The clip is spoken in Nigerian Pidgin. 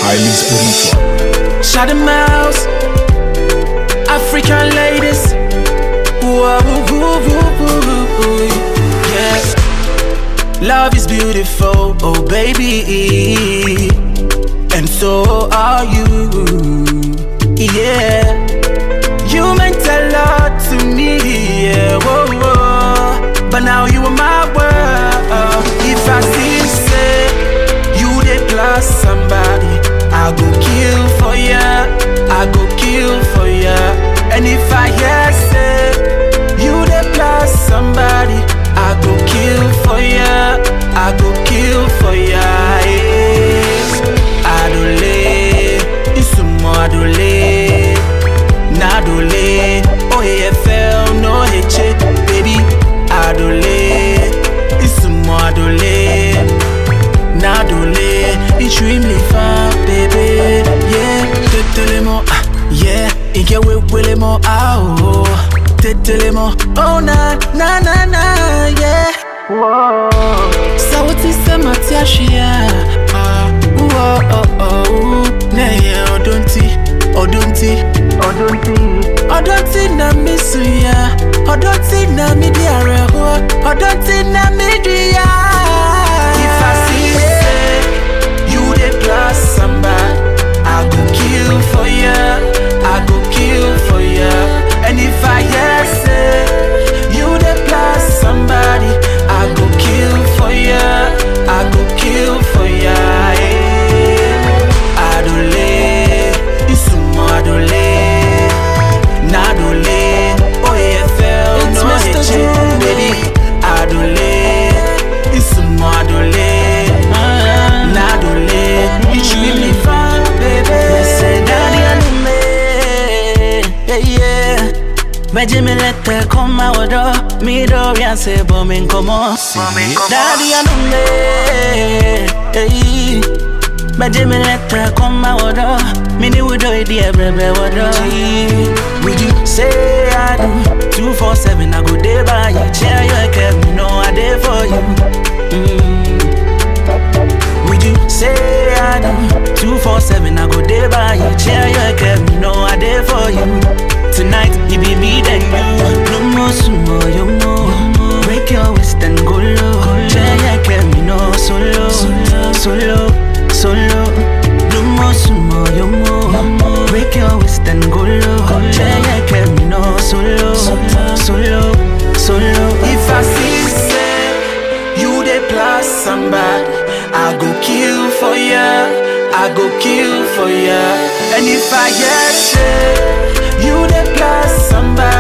highly spiritual. Shut the mouse, African ladies. Whoa, woo, woo, woo, woo, woo. Yeah. Love is beautiful, oh baby. And so are you. Yeah. You meant a lot to me, yeah. Whoa, whoa. But now you are my world. If I see say you dey plus somebody, I go kill for ya. I go kill for ya. And if I hear say you dey plus somebody, I go kill for ya. I go kill for ya. Yeah. Adole, isumo adole, nadole. Oh yeah, fell no heche, baby. Adole, isumo adole, nadole. Extremely fine, baby. Yeah, tetelemo, ah, yeah. Inge we welemo, ah oh. Tetelemo, oh na na na na, yeah. Sauti sema tiashia ah, uo, oh, oh, neye odonti, odonti, odonti Odonti na misu ya, odonti na midi areho, odonti na midi ya If I see say, you dey plus somebody I go kill for ya, I go kill for ya And if I hear say, you dey plus somebody I go kill for ya, I go kill for ya yeah. Adole, isumo adole, nadole Oh yeah, fell It's no Mr. heche, Jumbo. baby Adole, isumo adole, nadole Extremely fine, baby Say daddy anume, yeah yeah. Meji mi lete koma wado, mi do rianse bo min komo. Daddy anume, yeah. Meji mi lete koma wado, mi ni wudo idi ebrebe wado. Would you say I do? Two four seven, I go day by you. Share your care, me know I day for you. Mm. Would you say I do? Two four seven, I go day by you. Share your care, me know I day for you. Tonight, it be me then you. No more sumo, you more. Break your waist and go low. Share your care, me know solo, solo, solo. No more sumo, you more. Break your waist and go low. Share your care, me know solo, solo, solo. If I see say you dey plus somebody, I go kill for ya, I go kill for ya. And if I hear say you dey plus somebody,